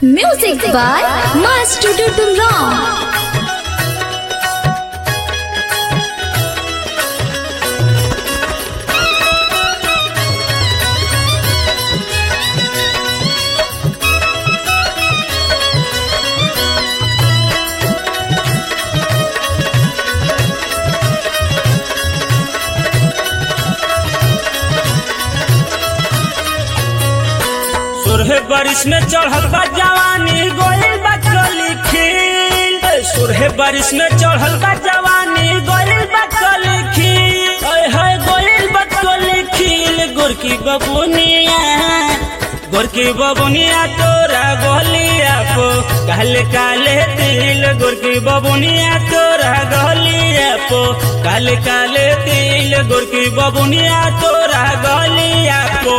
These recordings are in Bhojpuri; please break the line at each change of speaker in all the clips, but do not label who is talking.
Music by Master Ram.
सुरहे बारिश में चढ़ल बा जवानी गोइल बा कली खील सुरहे बारिश में चढ़ल बा जवानी गोइल बा कली खील ओए होए गोइल बा कली खील गोरकी बबुनिया गोरकी बबुनिया तोरा गोलिया को काले काले तिल गोरकी बबुनिया तोरा गोलिया को काले काले तिल गोरकी बबुनिया तोरा गोलिया को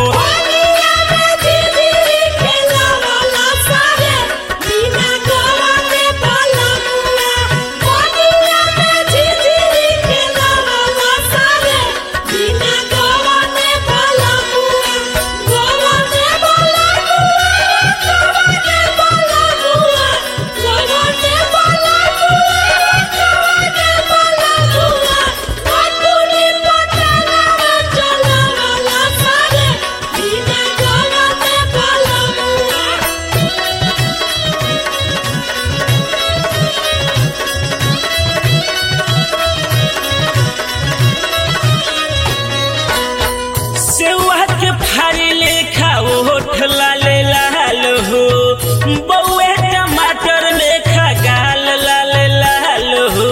सेवा के फारी लेखा ओठ लाले लाल हो बउए टमाटर लेखा गाल लाल लाल हो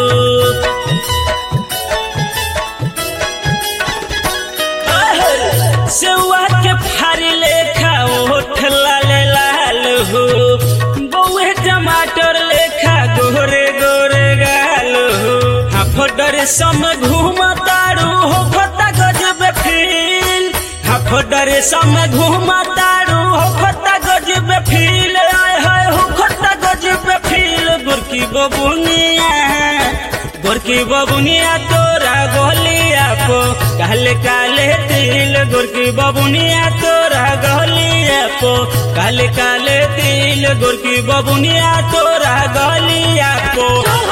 सेवा के फारी लेखा ओठ लाले लाल हो बउए टमाटर लेखा गोरे गोरे गाल हो हाफडर सम घूमतारू हो फता गजब फील हाफडर सम घूमतारू हो फता गजब फील आय हाय हो फता गजब फील गुरकी बबुनिया गोरकी बबुनिया तोरा गोलिया को काले काले तिल गोरकी बबुनिया तोरा गोलिया को काले काले तिल गोरकी बबुनिया तोरा गोलिया को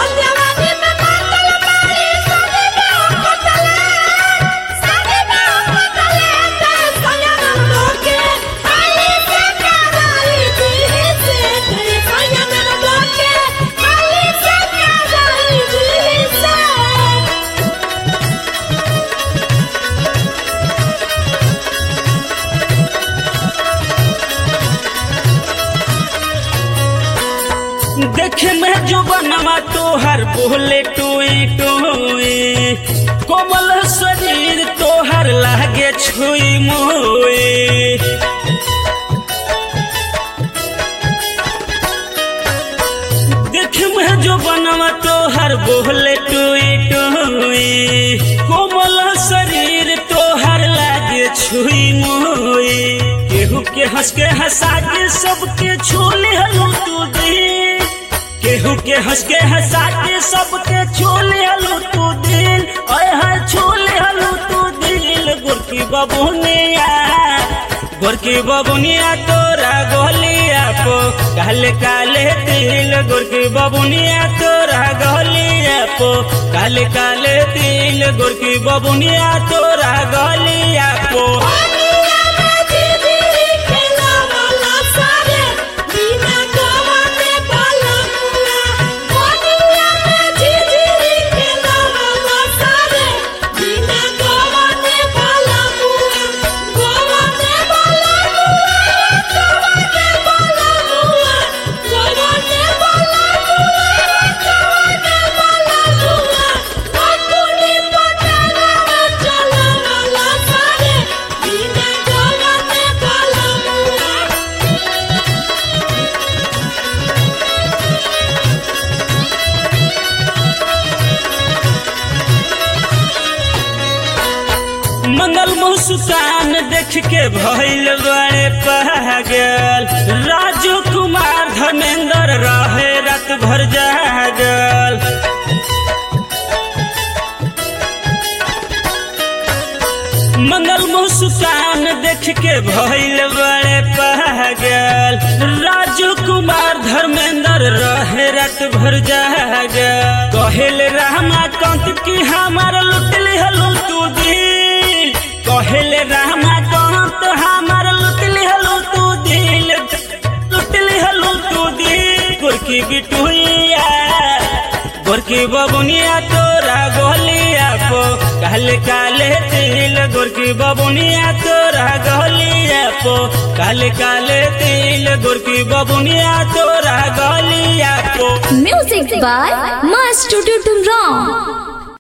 देखे में जो बनवा तोहर बोले टोई टोई कोमल शरीर तोहर लागे छुई मोई देखे में जो बनवा तोहर बोले टोई टोई कोमल शरीर तोहर लागे छुई मोई केहू के हंस के हंसा के सबके छोले हलू तू दिल केहू के हंस के हंसा के सबके छोले हलू तू दिल ओए हाय छोले हलू तू दिल गुरकी बबुनिया गोरकी बबुनिया तोरा गोलिया को काले काले तिल गोरकी बबुनिया तोरा गोलिया को काले काले तिल गोरकी बबुनिया तोरा गोलिया को मंगल मुस्कान देख के भइल बड़े पागल राजू कुमार धर्मेंद्र रहे रात भर जागल मंगल मुस्कान देख के भइल बड़े पागल राजू कुमार रात भर जागा कहेल रामा कंत की हमार लुटली हलू तू दिल कहेल रामा कंत हमार लुटली हलू तू दिल लुटली हलू तू दिल गोरकी बिटुइया गोरकी बबुनिया तोरा गोलिया पो काले काले तिल गोरकी बबुनिया तोरा गोलिया पो काले काले तिल गोरकी बबुनिया तोरा गोलिया पो
Music by Master Tumram.